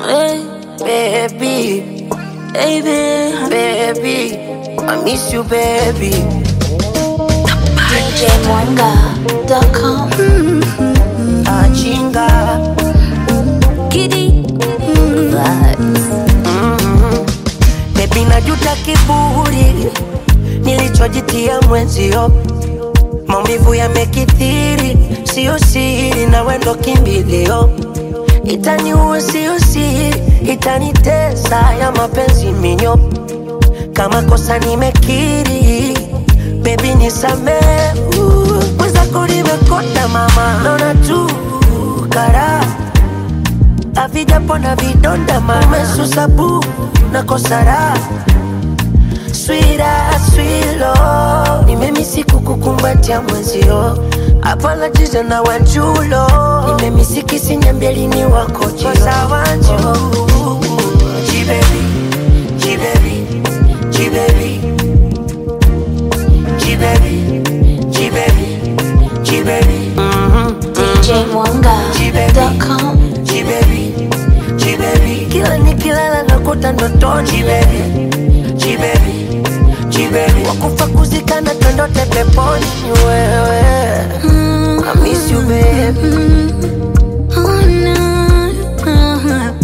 Hey, baby, baby. baby, I miss you, baby. DJMwanga.com. Achinga, Giddy. Vibes. baby, najuta kiburi nilichojitia mwenzio, maumivu yamekithiri, sio siri, na wendo kimbilio, itaniua sio siri, itanitesa ya mapenzi minyo, kama kosa nimekiri, baby nisamee, mwenzako nimekonda mama, naona tu karaha havijapona vidonda mama, umesusa bu na kosara swira swilo, nimemisi kukukumbatia mwenzio hapana jizo na wanjulo, nimemisi kisinyambelini wako jilo wanju jibebi jibebi jibebi jibebi jibebi jibebi DJMwanga.com. Jibebi, jibebi, kila nikilala nakuta ndotoni jibebi, jibebi, jibebi, wakufa kuzikana twendote peponi ni wewe. I miss you baby, Oh, no.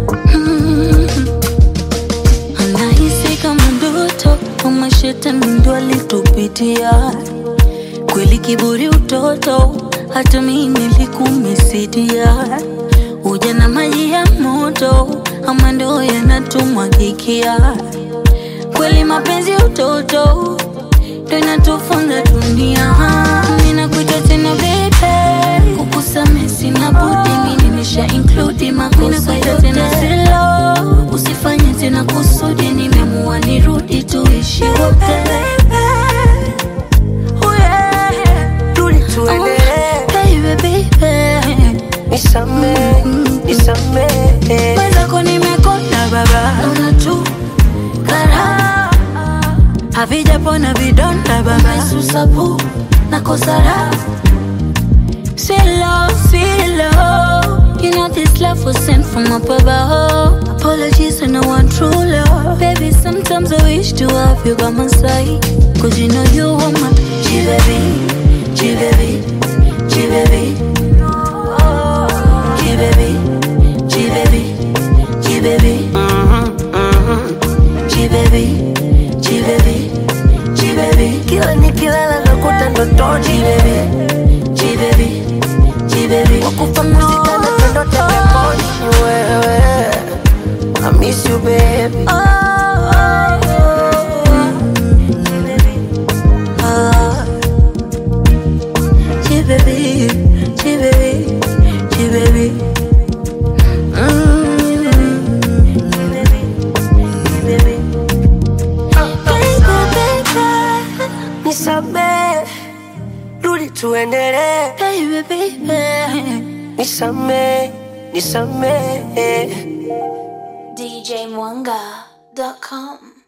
Anahisi kama ndoto kama shetani ndo alitupitia kweli, kiburi utoto, hata mimi nilikumisidia. Ujana maji ya moto, ama ndo yanatumwagikia kweli, mapenzi utoto ndo inatufunza dunia. Mimi nakuita tena baby, kukusamehe sina budi, mimi nimesha include makosa yote tena silo, usifanye tena kusudi, nimeamua nirudi tuishi wote. Oh, yeah. rudi tuendelee, Baby, baby. nisamee, nisamee, Mwenzako nimekonda baba, naona tu karaha havijapona vidonda baba, susabu na kosara Silo, silo You know this love was sent from up above Apologies when I want true love Baby, sometimes I wish to have you by my side Cause you know you are my G-baby, G-baby, G-baby G-baby, G-baby, G-baby G-baby, G-baby, G-baby kila nikilala nakuta ndotoni G-baby, G-baby, G-baby wakufa kuzikana twendote peponi ni wewe. I miss you baby. Oh, oh, oh. G-baby, G-baby, G-baby. Mm, G-baby, G-baby. Baby, baby, Nisamee, rudi tuendelee, baby, baby. nisamee, nisamee. DJMwanga.com